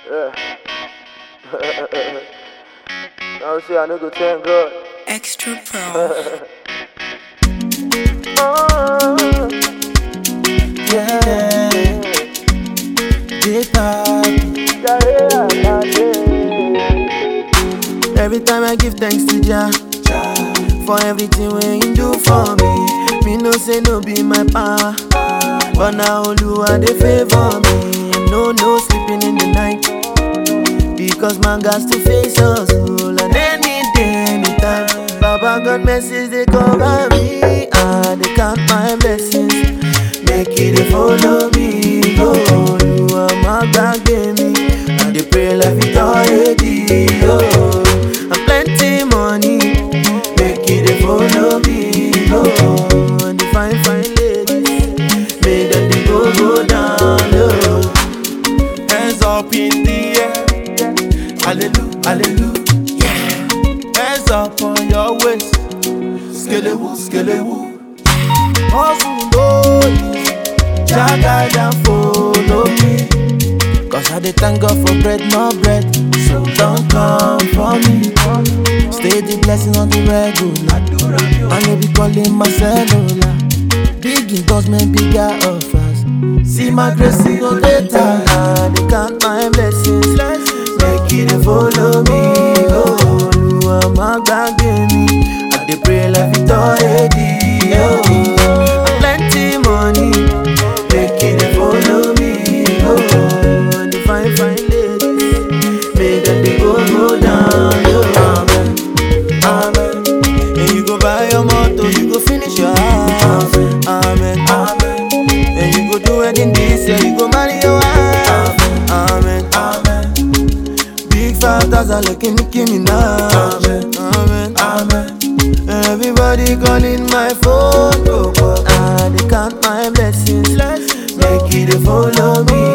Yeah. Now say I no go thank God. Extra Pro. Oh, Yeah, J-Pop. yeah, yeah, yeah, yeah. Every time I give thanks to Jah for everything wey He do for me. Me no say no be my power, but now Oluwa dey favor me. And no no sleeping in the night because man got to face hustle and any day, anytime. Baba God message they cover me. I they count my blessings, make it dey follow me. Go Oluwa my back me. I dey pray like Victoria D. Oh, and plenty money, make it dey follow me. Go and the fine fine ladies, make them dey go go down low. Hands up in the air. Hallelujah, hallelujah. Hands up on your waist. Skelewu, skelewu. Hustle low. Jaga and follow me. Cause I dey thank God for bread, no bread. So don't come for me. Stay the blessing on the regular. And you be calling my cellular. Big endorsement, bigger offers. See my grace in your data. I dey count my blessings. Make it dey follow me. Go, Oluwa má gbàgbé mi. I dey pray like Victoria D. Oh, and plenty money. Make it dey follow me. Go, and the fine fine ladies. Make them dey go go down. Yo, amen, amen. And you go buy your motor, you go finish your house. Amen, amen. And you go do wedding this year, you go marry your wife. Amen, amen. Big fat as I look in Nicki Minaj. Amen, amen. And everybody calling my phone. Oh, but I dey count my blessings. Make it dey follow me.